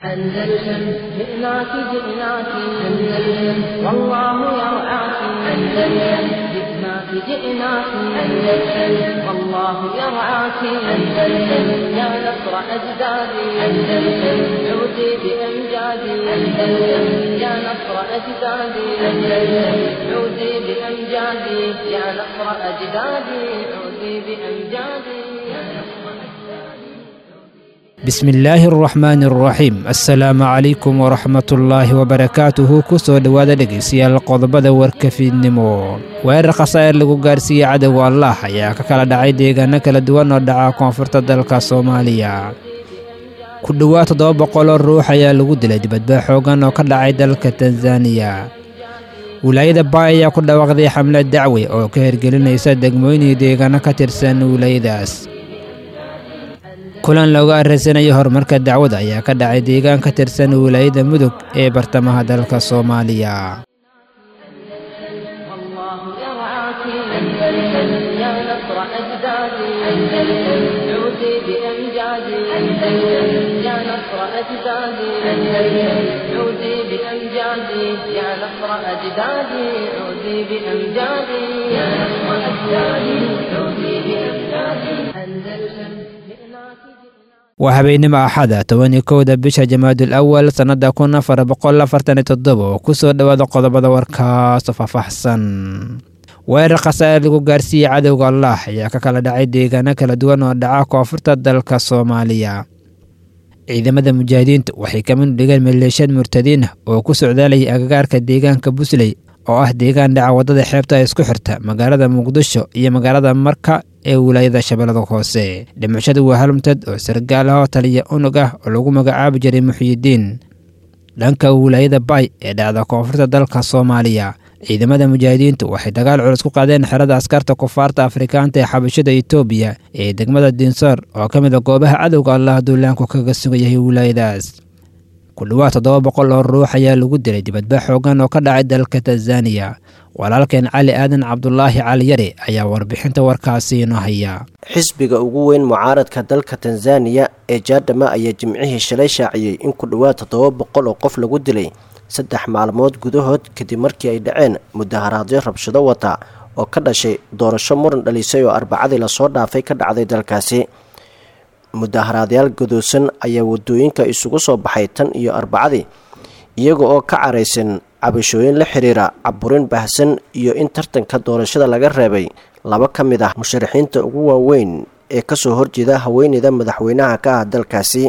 أندلسن جئناك جئناك أندلسن والله يرعاك أندلسن جئناك جئناك أندلسن والله يرعاك أندلسن يا نصر أجدادي أندلسن عودي بأمجادي أندلسن يا نصر أجدادي أندلسن عودي بأمجادي يا نصر أجدادي عودي بأمجادي يا نصر bismillaahi araxmaani araxiim assalaamu calaykum waraxmatullaahi wabarakaatuhu ku soo dhowaada dhegaystayaal qodobada warkafiidnimo weerar khasaa'ir lagu gaarsiiyey cadowga allah ayaa ka kala dhacay deegaano kala duwan oo dhaca koonfurta dalka soomaaliya ku dhowaad toddoba boqoloo ruux ayaa lagu dilay dibadbaa xoogan oo ka dhacay dalka tanzaniya wilaayada baay ayaa ku dhawaaqday xamlad dacwi oo ka hirgelinaysa degmooyin iyo deegaano ka tirsan wilaayadaas kulan looga arraysanayo horumarka dacwada ayaa ka dhacay deegaan ka tirsan wilaayada mudug ee bartamaha dalka soomaaliya والله يرعاك أندلسن يا نصر أجدادي أندلسن عودي بأمجادي أندلسن يا نصر أجدادي أندلسن عودي بأمجادي يا نصر أجدادي عودي بأمجادي يا نصر أجدادي عودي بأمجادي أندلسن جئناك waa habeennimo axada tobaniyo kowda bisha jamaadul awal sannada kun afar boqol afartan iyo toddoba oo ku soo dhowaada qodobada warkaasoo faahfaahsan weerar khasaa'ir lagu gaarsiiyey cadowga allah ayaa ka kala dhacay deegaano kala duwan oo dhaca koonfurta dalka soomaaliya ciidamada mujaahidiintu waxay ka mid dhigeen maleeshiyad murtadiin ah oo ku socdaalayay agagaarka deegaanka busley oo ah deegaan dhaca waddada xeebta isku xirta magaalada muqdisho iyo magaalada marka ee wilaayada shabeellada hoose dhimashada waa halmtad oo sargaal ah oo taliya unug ah oo lagu magacaabi jiray muxiyidiin dhanka wilaayada bay ee dhacda koonfurta dalka soomaaliya ciidamada mujaahidiintu waxay dagaal culus ku qaadeen xerada askarta kufaarta afrikaanta ee xabashada etoobiya ee degmada dinsoor oo ka mid a goobaha cadowga allah duulaanku kaga sugan yahay wilaayadaas ku dhowaad toddoba boqol oo ruux ayaa lagu dilay dibadba xoogan oo ka dhacay dalka tanzaniya walaalkeen cali aadan cabdulaahi cali yare ayaa warbixinta warkaasi inoo haya xisbiga ugu weyn mucaaradka dalka tanzaniya ee jaadhama ayaa jimcihii shalay shaaciyey in ku dhowaad toddoba boqol oo qof lagu dilay saddex maalmood gudahood kadib markii ay dhaceen mudaharaadyo rabshado wata oo ka dhashay doorasho muran dhalisay oo arbacadii lasoo dhaafay ka dhacday dalkaasi mudaharaadyaal gadoosan ayaa wadooyinka isugu soo baxay tan iyo arbacadii iyaga oo ka caraysan cabashooyin la xiriira caburin baahsan iyo in tartanka doorashada laga reebay laba ka mid ah musharaxiinta ugu waaweyn ee kasoo horjeeda haweeneyda madaxweynaha ka ah dalkaasi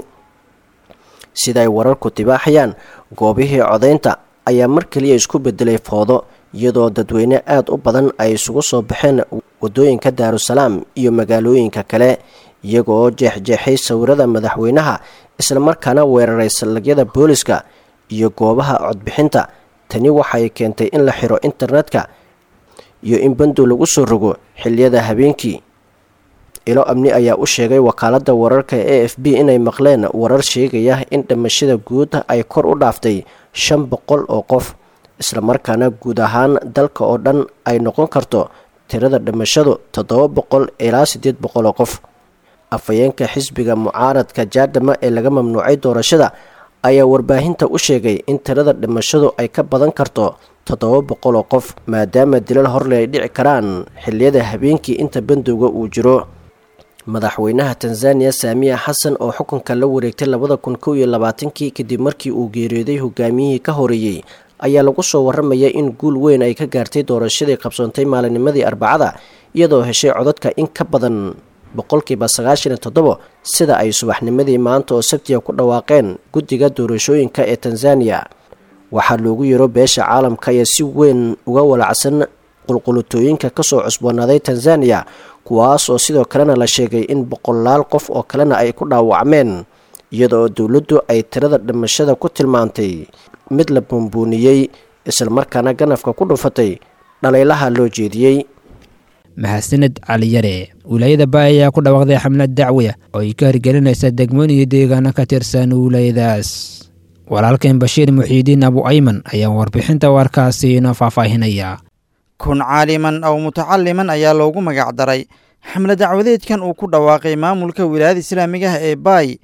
sida ay wararku tibaaxayaan goobihii codaynta ayaa mar kaliya isku bedelay foodo iyadoo dadweyne aada u badan ay isugu soo baxeen wadooyinka daarusalaam iyo magaalooyinka kale iyaga oo jeexjeexay sawirada madaxweynaha islamarkaana weeraray sallagyada booliska iyo goobaha codbixinta tani waxay keentay in la xiro internetka iyo in bandow lagu soo rogo xiliyada habeenkii ilo amni ayaa u sheegay wakaaladda wararka e f b inay maqleen warar sheegaya in dhimashada guud ay kor u dhaaftay shan boqol oo qof islamarkaana guud ahaan dalka oo dhan ay noqon karto tirada dhimashadu toddoba boqol ilaa siddeed boqol oo qof afhayeenka xisbiga mucaaradka jaadhama ee laga mamnuucay doorashada ayaa warbaahinta u sheegay in tirada dhimashadu ay ka badan karto toddoba boqol oo qof maadaama dilal horle ay dhici karaan xilliyada habeenkii inta bandowga uu jiro madaxweynaha tanzaniya saamiya xasan oo xukunka la wareegtay labada kun kow iyo labaatankii kadib markii uu geeriyooday hogaamiyihii ka horeeyey ayaa lagu soo waramaya in guul weyn ay ka gaartay doorashadii qabsoontay maalinimadii arbacada iyadoo heshay codadka in ka badan boqolkiiba sagaashan iyo toddobo sida ay subaxnimadii maanta oo sabtiga ku dhawaaqeen guddiga doorashooyinka ee tanzaniya waxaa loogu yiro beesha caalamka ayaa si weyn uga walacsan qulqulutooyinka kasoo cusboonaaday tanzaniya kuwaas oo sidoo kalena la sheegay in boqolaal qof oo kalena ay ku dhaawacmeen iyada oo dowladdu ay tirada dhimashada ku tilmaantay mid la buunbuuniyey islamarkaana ganafka ku dhufatay dhalaylaha loo jeediyey mahadsaned cali yare wilaayada baay ayaa ku dhawaaqday xamlad dacwiya oo ay ka hirgelinaysa degmoon iyo deegaano ka tirsan wilaayadaas walaalkeen bashiir muxiidiin abu ayman ayaa warbixinta warkaasi inoo faahfaahinaya kun caaliman aw mutacaliman ayaa loogu magac daray xamle dacwadeedkan uu ku dhawaaqay maamulka wilaayada islaamiga ah ee baay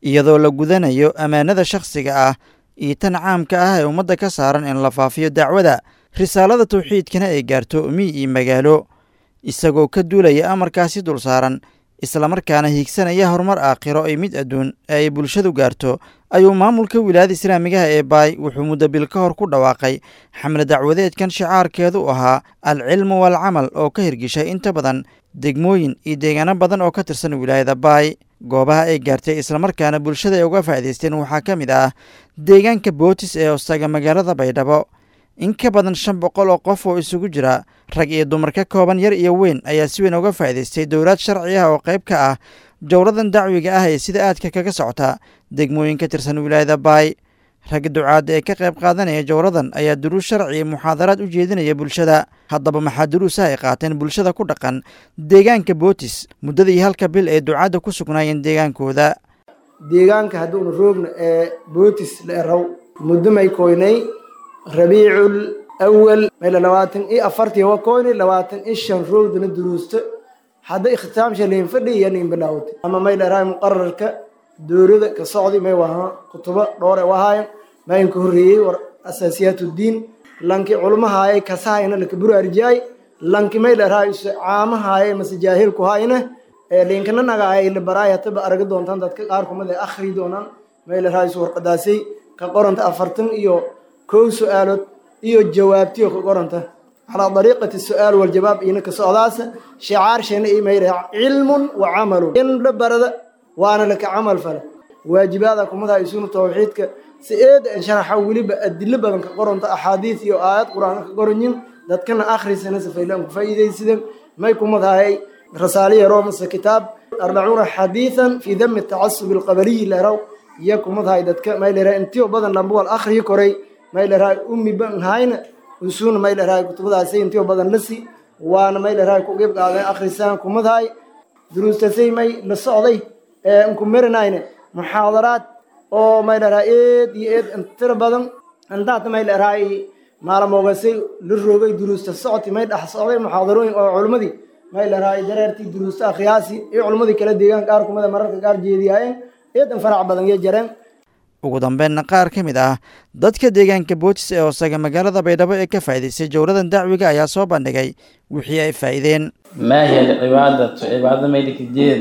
iyadoo la gudanayo ammaanada shakhsiga ah iyo tan caamka ah ee ummadda ka saaran in la faafiyo dacwada risaalada tawxiidkana ay gaarto miy iyo magaalo isagoo ka duulaya amarkaasi dul saaran islamarkaana hiigsanaya horumar aakhiro iyo mid adduun ee ay bulshadu gaarto ayuu maamulka wilaayada islaamigaha ee baay wuxuu muddo bil ka hor ku dhawaaqay xamle dacwadeedkan shicaarkeedu ahaa alcilmu waalcamal oo ka hirgishay inta badan degmooyin iyo deegaano badan oo ka tirsan wilaayada baay goobaha ay gaartay islamarkaana bulshada ay uga faa'idaysteen waxaa ka mid ah deegaanka bootis ee hoostaga magaalada baydhabo in ka badan shan boqol oo qof oo isugu jira rag iyo dumar ka kooban yar iyo weyn ayaa si weyn uga faa'idaystay dowlaad sharci ah oo qayb ka ah jowladan dacwiga ah ee sida aadka kaga socota degmooyin ka tirsan wilaayada baay ragga ducaadda ee ka qayb qaadanaya jowladan ayaa duruus sharci iyo muxaadaraad u jeedinaya bulshada haddaba maxaa duruusaha ay qaateen bulshada ku dhaqan deegaanka bootis muddadii halka bil ee ducaadda ku sugnaayeen deegaankooda deegaanka hadduuna roogna ee bootis la eraw muddo may koynay rabiicul awal mayla labaatan iyo afartii wa koynay labaatan iyo shan roogdana duruusta hadda ikhtisaamsha liin fadhi iyo niin bilaawtay ama may dharaay muqararka dowlada ka socday may waha kutubo dhowr e wahaayan mayin ka horreeyey war asaasiyaatuddiin lanki culmahaayay kasaayna laka buraarjiyaay lanki may dharaay caamahaayay mase jaahilku haayna ee liinkana nagaayay la baraay hataba aragi doontaan dadka qaar kumid ay akhri doonaan may dharaay warqadaasay ka qoranta afartan iyo kow su-aalood iyo jawaabtiyo ka qoranta calaa dariiqati su-aal waljawaab ina ka socdaasa shicaarshana i mayra cilmun wa camalun in la barada waana laka camal fale waajibaada kumadaha isuna tawxiidka si eeda sharaxa weliba adilo badan ka qoranta axaadiis iyo aayad qur-aan ka qoranyin dadkana akhrisana safaylaan ku faa'iidaysideen may kumadahay rasaaliya romasa kitaab arbacuuna xadiisan fii dami tacasubi alqabaliyi leraw iyo kumadahay dadka may lera intiyo badan lambuwal akhriyi koray may lerahay ummi ban hayna usuuna may lerahay kutubadaasay intiyo badan lasi waana may lerahay ku qeyb qaadeen akhrisaan kumadahay duruustasay may la socday ee nku marinayne muxaadaraad oo may lerahay eed iyo eed intira badan intaata may lerahay maalmoogasay la roogay duruusta socoti may dhex socday muxaadarooyin oo culmadii may lerahay dareertii duruusta akhyaasi iyo culmadii kala deegaan qaar kumada mararka qaar jeediyaayeen eedan farac badan iyo jareen ugu dambeynna qaar ka mid ah dadka deegaanka bootis ee hoosaga magaalada baydhabo ee ka faa'idaystay jowladan dacwiga ayaa soo bandhigay wixii ay faa'iideen ما هي العبادة عبادة ميلك الدين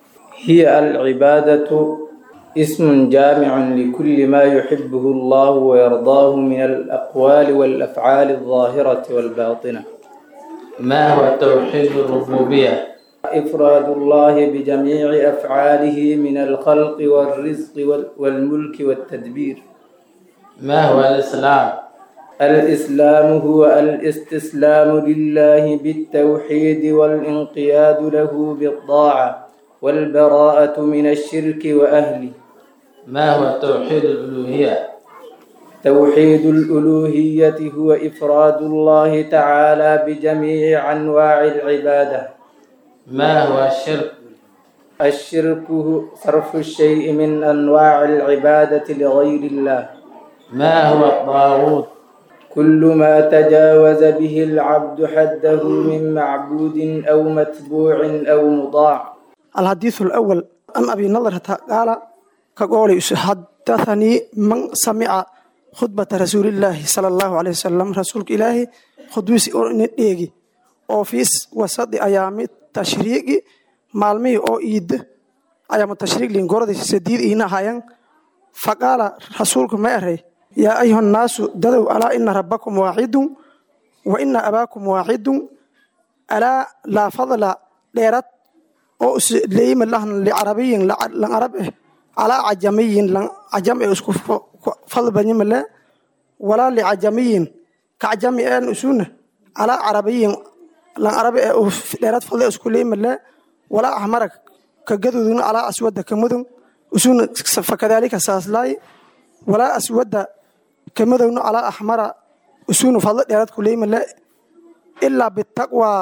هي العبادة اسم جامع لكل ما يحبه الله ويرضاه من الأقوال والأفعال الظاهرة والباطنة ما هو توحيد الربوبية إفراد الله بجميع أفعاله من الخلق والرزق وال- والملك والتدبير ما هو الإسلام الإسلام هو الاستسلام لله بالتوحيد والانقياد له بالطاعة والبراءة من الشرك وأهله ما هو توحيد الألوهية توحيد الألوهية هو إفراد الله تعالى بجميع أنواع العبادة ما هو الشرك الشرك هو صرف الشيء من أنواع العبادة لغير الله ما هو الطاغوت كل ما تجاوز به العبد حده من معبود أو متبوع أو مطاع الحديث الأول عن أبي نضرة قال كقول حدثني من سمع خطبة رسول الله صلى الله عليه وسلم رسول إلهي خدوسي أورنيجي أوفيس وسط أيام التشريق مالمي أو إيد أيام التشريق لنقرد سديد إينا هايان فقال رسولكم ما أري يا أيها الناس ددوا ألا إن ربكم واحد وإن أباكم واحد ألا لا فضل ليرت oo leeyima lahn licarabiyin lan arab eh calaa cajamiyin lan cajam ee isku fadl banyimale walaa licajamiyin kacjami een usuna calaa carabiyin lan arabi ee dheerad fadle isku leeyimale walaa ahmarak ka gadudun calaa aswada ka mudun usuna fakadaalika saaslaay walaa aswada ka mudugnu calaa ahmara usuna fadle dheerad ku leeyimale ilaa bitaqwaa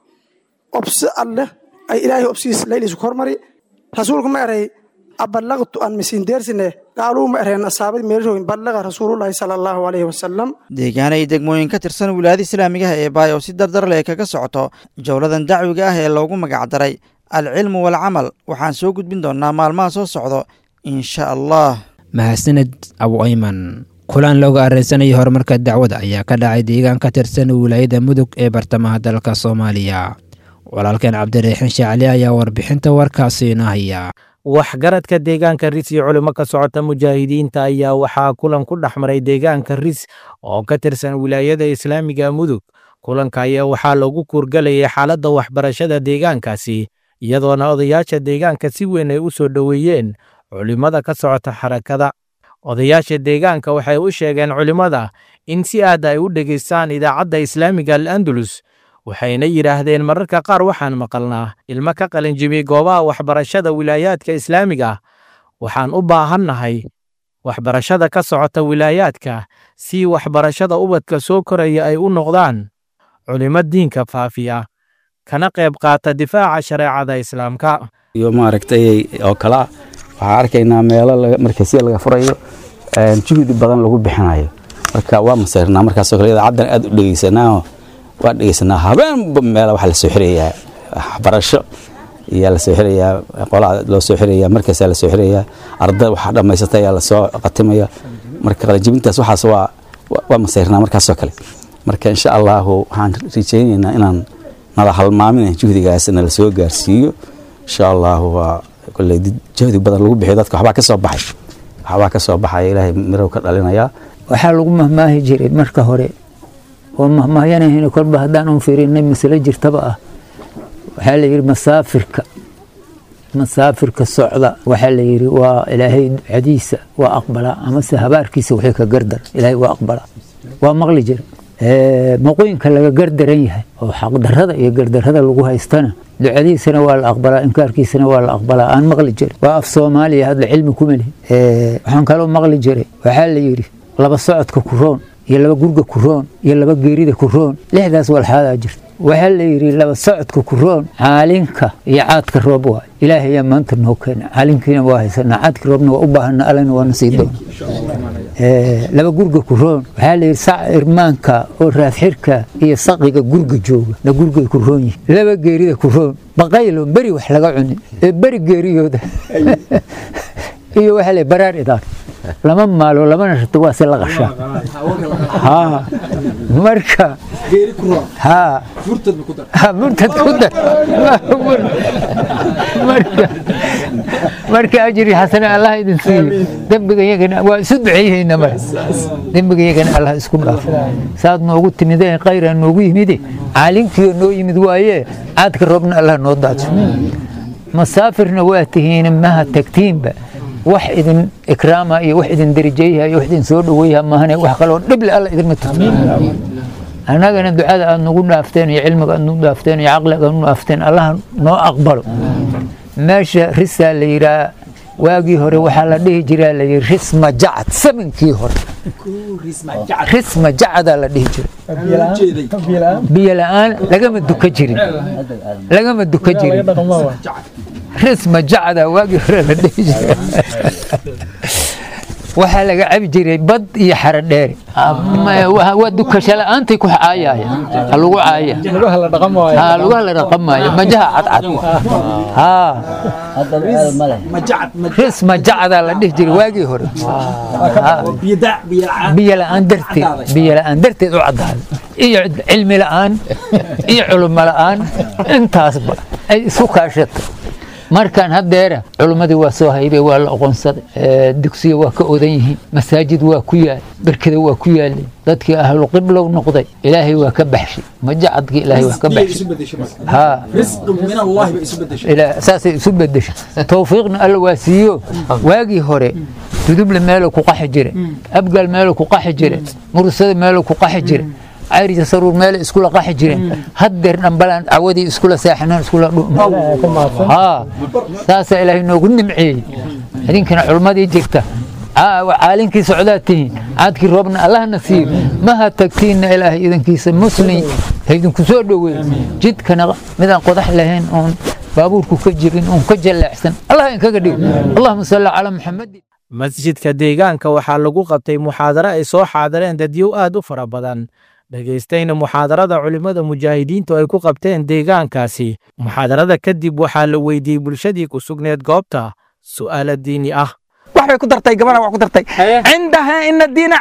obsi alleh ay ilaahay obsiis laylisu hormari rasuulku ma eray abalaqtu aan misindeersine qaaluu ma ereen asaabad meelshooyin ballaqa rasuulullaahi sala allahu calayhi wasalam deegaana iyo degmooyin ka tirsan wilaayada islaamigaha ee baay oo si dardar leh kaga socoto jowladan dacwiga ah ee loogu magacdaray alcilmu waalcamal waxaan soo gudbin doonnaa maalmaha soo socdo insha allah mahadsaned abu ayman kulan looga areysanayay horumarka dacwada ayaa ka dhacay deegaan ka tirsan wilaayada mudug ee bartamaha dalka soomaaliya walaalkeen cabdiraxiin shaacali ayaa warbixinta warkaasi inoo haya waxgaradka deegaanka ris iyo culimo ka socota mujaahidiinta ayaa waxaa kulan ku dhex maray deegaanka ris oo ka tirsan wilaayada islaamiga mudug kulanka ayaa waxaa lagu kuurgalayay xaaladda waxbarashada deegaankaasi iyadoona odayaasha deegaanka si weyn ay u soo dhoweeyeen culimmada ka socota xarakada odayaasha deegaanka waxay u sheegeen culimmada in si aad ay u dhegaystaan idaacadda islaamiga al andalus waxayna yidhaahdeen mararka qaar waxaan maqalnaa ilmo ka qalinjibiyey goobaha waxbarashada wilaayaadka islaamiga waxaan u baahannahay waxbarashada ka socota wilaayaadka si waxbarashada ubadka soo koraya ay u noqdaan culimo diinka faafiya kana qayb qaata difaaca shareecada islaamka iyo maaragtay oo kale ah waxaan arkaynaa meelo markasiya laga furayo juhdi badan lagu bixinayo marka waa masayrnaa markaasoo kale idaacaddan aad u dhegeysanaa waa dhegeysanaa habeenba meela waxaa lasoo xirayaa waxbarasho ayaa lasoo xirayaa qolaa loo soo xirayaa markaasaa lasoo xirayaa arday waxaa dhammaysata ayaa lasoo qatimaya marka qalinjibintaas waxaas waa waa masayrnaa markaasoo kale marka insha allahu waxaan rajaynaynaa inaan nala halmaamin juhdigaas nala soo gaarsiiyo insha allahu waa kolley jahdi badan lagu bixiyo dadka waxbaa ka soo baxay waxbaa ka soo baxaya ilaahay mirow ka dhalinayaa waxaa lagu mahmaahi jiray marka hore oo mahmaahyanahayn kolba haddaan un fiirinay masalo jirtaba ah waxaa la yidhi masaafirka masaafirka socda waxaa la yidhi waa ilaahay ducadiisa waa aqbalaa amase habaarkiisa wixii ka gardar ilaahay waa aqbalaa waa maqli jira maqooyinka laga gardaran yahay oo xaqdarrada iyo gardarrada lagu haystana ducadiisana waa la aqbalaa inkaarkiisana waa la aqbalaa aan maqli jiray waa af soomaaliya hadda cilmi kuma lihin waxaan kaloo maqli jiray waxaa la yidhi laba socodka kuroon iyo laba gurga kuroon iyo laba geerida kuroon lixdaas walxaadaa jirta waxaa la yidhi laba socodka kuroon caalinka iyo caadka roob waay ilaahay ayaa maanta noo keena caalinkiina waa haysanaa caadka roobna waa u baahana allana waana sii doona laba gurga kuroon waxaa la yidhi sac irmaanka oo raafxirka iyo saqiga gurga jooga na gurgay kuroon yihin laba geerida kuroon baqaylo beri wax laga cunin ee beri geeriyooda iyo waxaa la baraar idaan lama maalo lamana rato waa se la qashaa ha marka ha murtad ku dar marka marka ajri xasane allah idin siiyo dembiga iyagana waa isu duceeyeyna mara dembiga iyagana allah isku dhaafo saad noogu timideen khayraa noogu yimide caalinkiioo noo yimid waaye caadka roobna allah noo daadso masaafirna waa tihiin maha tagtiinba wax idin ikraama iyo wax idin darajeeyaha iyo wax idin soo dhaweeyaha maahane wax kaloo dhible alla idinma tuso annagana ducada aad nagu dhaafteen iyo cilmiga aad nagu dhaafteen iyo caqliga aad nagu dhaafteen allah noo aqbalo meesha risaa la yidhaha waagii hore waxaa la dhihi jiraa la yidhi risma jacad samankii hore risma jacadaa la dhihi jiray biyo la-aan lagama duka jirin lagama duka jirin risma jacda waagii hore la dhihi jiray waxaa laga cabi jiray bad iyo xaro dheere waa dukasho la-aantay ku caayaya ha lagu caaya ha lugaha la dhaqamaayo majaha cadcad risma jacdaa la dhihi jiray waagii hore biyo la-aan darteed biyo la-aan darteed u caddaaday iyo cilmi la-aan iyo culimo la-aan intaasba ay isu kaashato markaan haddeera culummadii waa soo haybay waa la oqonsaday dugsiya waa ka odan yihiin masaajid waa ku yaal berkada waa ku yaalay dadkii ahlu qiblow noqday ilaahay waa ka baxshay majacadkii ilaahay waa ka baxshay saasay isu bedeshay towfiiqna alla waa siiyo waagii hore duduble meeluu ku qaxi jire abgaal meeluu ku qaxi jire mursada meeluu ku qaxi jire cayrija saruur meele iskula qaxi jireen haddeer dhambalaan cawadii iskula seexanaan iskula dhuha saasaa ilaahay noogu nimceeyey idinkana culmadii jirta caalinkii socdaad tihiin caadkii roobna allahna siiyo maha tagtiinna ilaahay idankiisa muslim haydinku soo dhoweey jidkana midaan qodax lahayn oon baabuurku ka jirin oon ka jaleecsan allah inkaga dhigo allahuma salli calaa muxamadin masjidka deegaanka waxaa lagu qabtay muxaadaro ay soo xaadareen dadyow aad u fara badan dhegaystayna muxaadarada culimmada mujaahidiintu ay ku qabteen deegaankaasi muxaadarada kadib waxaa la weydiiyey bulshadii ku sugneed goobta su'aalo diini ah wax bay ku dartay gabadha wax ku dartay cindaha ina diina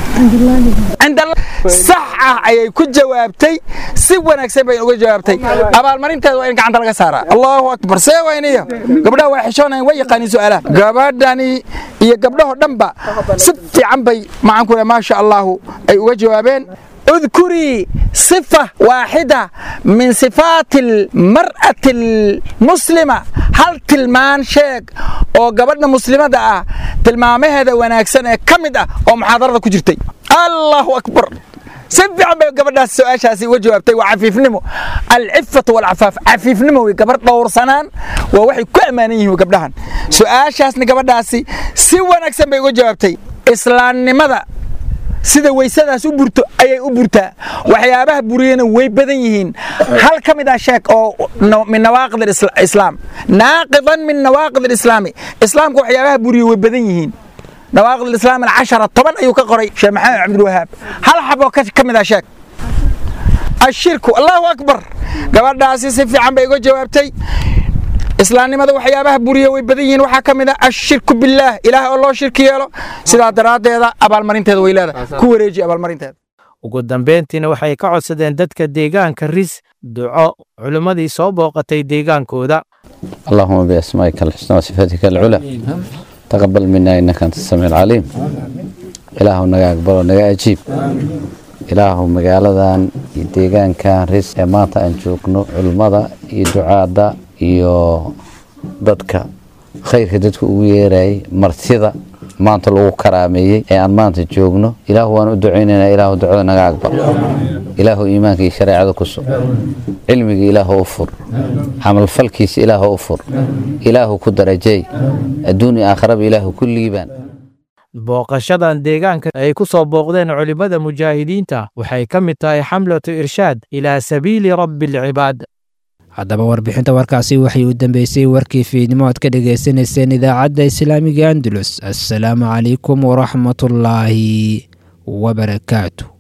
cinda sax ah ayay ku jawaabtay si wanaagsan bay uga jawaabtay abaalmarinteeda waa in gacanta laga saaraa allahu akbar see wayniyo gabdhaha waa xishoonayan way yaqaaniin su'aalaha gabadhani iyo gabdhahoo dhanba si fiican bay maxaan ku maasha allahu ay uga jawaabeen اذكري صفة واحدة من صفات المرأة المسلمة هل تلمان شيك oo gabadha muslimada ah tilmaamaheeda wanaagsan ee ka mid ah oo muxaadarada ku jirtay allahu akbar si fiican bay gabadhaas su-aashaasi uga jawaabtay waa cafiifnimo alcifatu walcafaaf cafiifnimo wey gabar dhowrsanaan waa waxay ku ammaanan yihiin gabdhahan su-aashaasna gabadhaasi si wanaagsan bay uga jawaabtay islaamnimada sida weysadaas u burto ayay u burtaa waxyaabaha buriyana way badan yihiin hal ka mid ah sheek oo min nawaaqid islaam naaqidan min nawaaqid islaami islaamka waxyaabaha buriya way badan yihiin nawaaqid islaam alcashara toban ayuu ka qoray sheekh maxamed cabdilwahaab hal xaboo ka mid ah sheek ashirku allahu akbar gabadhaasi si fiican bay uga jawaabtay islaamnimada waxyaabaha buriya way badan yihiin waxaa ka mid ah ashirku billaah ilaah oo loo shirki yeelo sidaa daraaddeeda abaalmarinteeda way leedahay ku wareeji abaalmarinteeda ugu dambeyntiina waxay ka codsadeen dadka deegaanka ris duco culimmadii soo booqatay deegaankooda اللهم بأسمائك الحسنى وصفاتك العلى تقبل منا إنك أنت السميع العليم إله نجا أكبر ونجا أجيب إله مقالدان deegaan kan ris ee maanta aan joogno culimmada iyo ducaadda iyo dadka khayrka dadku ugu yeerayay martida maanta lagu karaameeyey ee aan maanta joogno ilaahu waan u ducaynaynaa ilaahu ducada naga aqbal ilaahu iimaanka iyo shareecada ku sug cilmiga ilaahu u fur camalfalkiisa ilaahu u fur ilaahu ku darajeey adduun iyo aakhiraba ilaahu ku liibaan booqashadan deegaanka ay ku soo booqdeen culimmada mujaahidiinta waxay ka mid tahay xamlatu irshaad ilaa sabiili rabbi alcibaad haddaba warbixinta warkaasi waxay u dambeysay warkii fiidnimo aad ka dhagaysanayseen idaacadda islaamiga andalus assalaamu calaykum waraxmatullaahi wabarakaatu